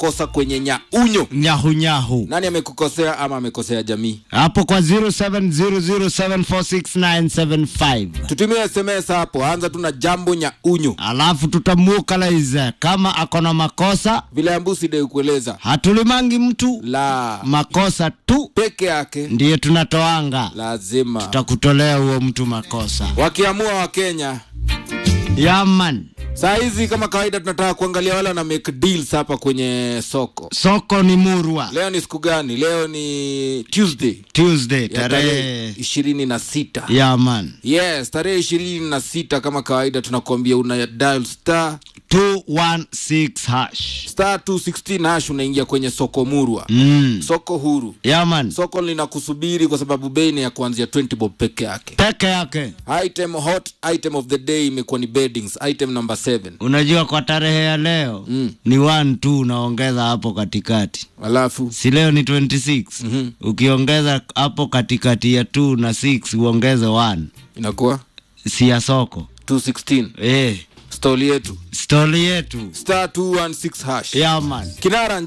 makosa kwenye nyaunyo nyahunyahu nani amekukosea ama amekosea jamii hapo kwa 0700746975 tutumie sms hapo anza tu na jambo nyaunyo alafu tutamukalize kama akona makosa vile ambusi de kueleza hatulimangi mtu la makosa tu peke yake ndiye tunatoanga lazima tutakutolea huo mtu makosa wakiamua wakenya yaman saa hizi kama kawaida tunataka kuangalia wale wana make deals hapa kwenye soko soko ni murwa leo ni siku gani leo ni tuesday tuesday ya tarehe tarehe ishirini na sita yaman yes tarehe ishirini na sita kama kawaida tunakuambia una dial star 216 hash star 216 hash unaingia kwenye soko murwa mm. soko huru yaman soko linakusubiri kwa sababu bei ni ya kuanzia 20 bob peke yake peke yake item hot item of the day imekuwa ni beddings item number 7 unajua kwa tarehe ya leo Mm. ni 1 tu unaongeza hapo katikati alafu si leo ni 26 Mhm. ukiongeza hapo katikati ya 2 na 6 uongeze 1 inakuwa si ya soko 216 eh stoli yetu stori yetu star 216 hash yaman kinara